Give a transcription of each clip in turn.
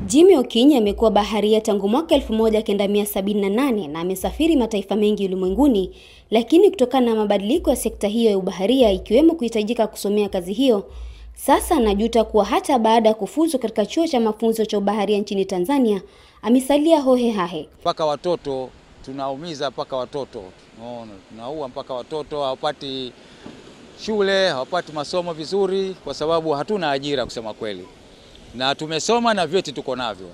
Jimmy Okinyi amekuwa baharia tangu mwaka 1978 na amesafiri mataifa mengi ulimwenguni, lakini kutokana na mabadiliko ya sekta hiyo ya ubaharia ikiwemo kuhitajika kusomea kazi hiyo, sasa anajuta kuwa hata baada ya kufuzu katika chuo cha mafunzo cha ubaharia nchini Tanzania amesalia hohe hahe. Mpaka watoto tunaumiza, mpaka watoto unaona, tunaua mpaka watoto hawapati shule, hawapati masomo vizuri, kwa sababu hatuna ajira kusema kweli, na tumesoma na vyeti tuko navyo.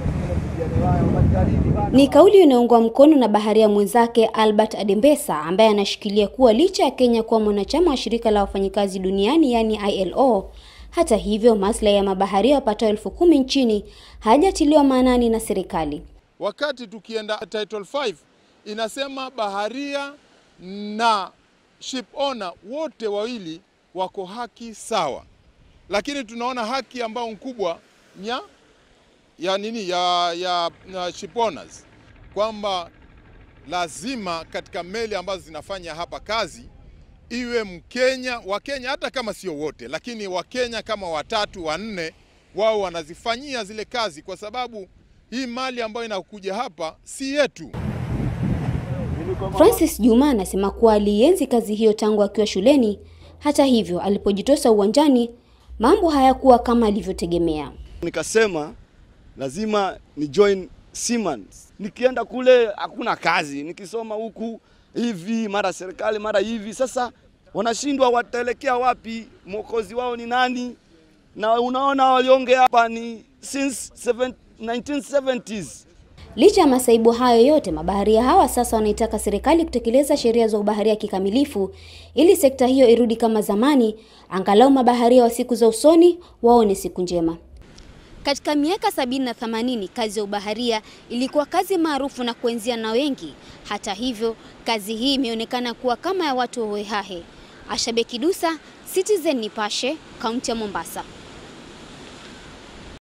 Ni kauli inayoungwa mkono na baharia mwenzake Albert Adembesa ambaye anashikilia kuwa licha ya Kenya kuwa mwanachama wa shirika la wafanyikazi duniani yaani ILO, hata hivyo maslahi ya mabaharia wapatao elfu kumi nchini hajatiliwa maanani na serikali. Wakati tukienda Title 5 inasema baharia na ship owner wote wawili wako haki sawa, lakini tunaona haki ambayo nkubwa nya ya nini ya, ya, ya ship owners kwamba lazima katika meli ambazo zinafanya hapa kazi iwe Mkenya, Wakenya hata kama sio wote, lakini Wakenya kama watatu wanne, wao wanazifanyia zile kazi, kwa sababu hii mali ambayo inakuja hapa si yetu. Francis Juma anasema kuwa alienzi kazi hiyo tangu akiwa shuleni. Hata hivyo, alipojitosa uwanjani, mambo hayakuwa kama alivyotegemea. Nikasema lazima ni join Seaman. Nikienda kule hakuna kazi, nikisoma huku hivi, mara serikali mara hivi. Sasa wanashindwa wataelekea wapi? Mwokozi wao ni nani? Na unaona waliongea hapa ni since 1970s. Licha ya masaibu hayo yote, mabaharia hawa sasa wanaitaka serikali kutekeleza sheria za ubaharia kikamilifu ili sekta hiyo irudi kama zamani, angalau mabaharia wa siku za usoni waone siku njema. Katika miaka sabini na themanini kazi ya ubaharia ilikuwa kazi maarufu na kuenzia na wengi. Hata hivyo, kazi hii imeonekana kuwa kama ya watu hohehahe. Ashabe Kidusa, Citizen Nipashe, kaunti ya Mombasa.